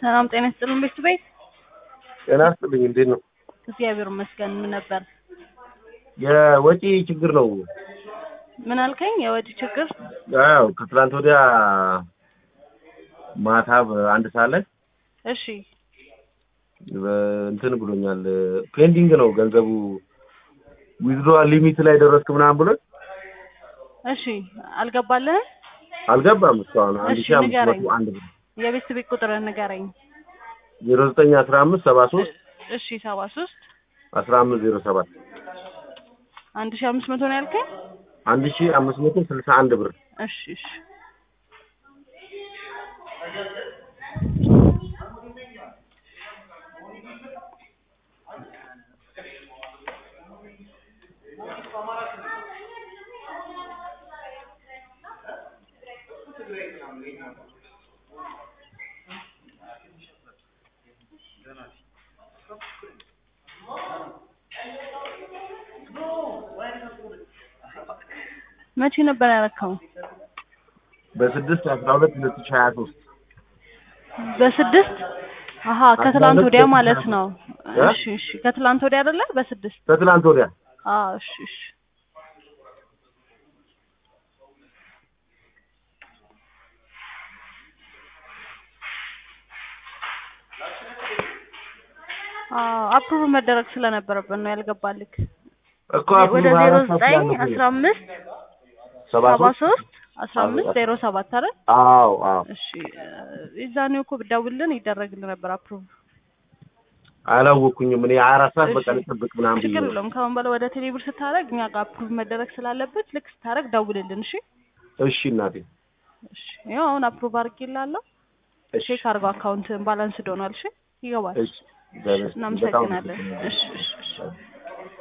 ሰላም ጤና ይስጥልን ቤት ቤት ጤና ይስጥልኝ። እንዴት ነው? እግዚአብሔር ይመስገን። ምን ነበር? የወጪ ችግር ነው። ምን አልከኝ? የወጪ ችግር? አዎ ከትላንት ወዲያ ማታ በአንድ ሰዓት ላይ እሺ እንትን ብሎኛል። ፔንዲንግ ነው ገንዘቡ ዊዝድሮዋል ሊሚት ላይ ደረስክ ምናምን ብሎ እሺ አልገባልህም? አልገባም እስካሁን አንድ እሺ ሺህ አምስት ንገረኝ። መቶ አንድ ብር የቤት ቤት ቁጥር ንገረኝ። ዜሮ ዘጠኝ አስራ አምስት ሰባ ሶስት እሺ ሰባ ሶስት አስራ አምስት ዜሮ ሰባት አንድ ሺህ አምስት መቶ ነው ያልከኝ? አንድ ሺህ አምስት መቶ ስልሳ አንድ ብር እሺ እሺ መቼ ነበር ያረከው? በስድስት አስራ ሁለት ሁለት ሺህ ሀያ ሶስት በስድስት አሀ ከትላንት ወዲያ ማለት ነው። እሺ እሺ ከትላንት ወዲያ አይደለ? በስድስት ከትላንት ወዲያ አዎ እሺ እሺ አዎ አፕሩቭ መደረግ ስለነበረበት ነው ያልገባልክ። እኮ ወደ አሁን ዜሮ አራት ሰዓት ዘጠኝ ያለፈው አስራ አምስት ሰባ ሰባ ሶስት ሶስት አስራ አምስት ዜሮ ሰባት አይደል? አዎ አዎ እሺ የዛኔው እኮ ብደውልልን ይደረግልን ነበር አፕሩቭ። አላወኩኝም እኔ አራት ሰዓት በቃ እሺ። ልጠብቅ ምናምን ብዬ ችግር ነው። የለውም። ከአሁን በላይ ወደ ቴሌብር ስታደርግ እኛ ጋር አፕሩቭ መደረግ ስላለበት ልክ ስታደርግ ደውልልን። እሺ እሺ እናቴ እሺ ያው አሁን አፕሩቭ አድርጌልሃለሁ። እሺ ቼክ አድርገው አካውንት ባላንስ ዶኗል። እሺ ይገባል። እሺ እግዚአብሔር ይስጥልኝ። በጣም እናመሰግናለን። አመሰግናለሁ። እሺ እሺ እሺ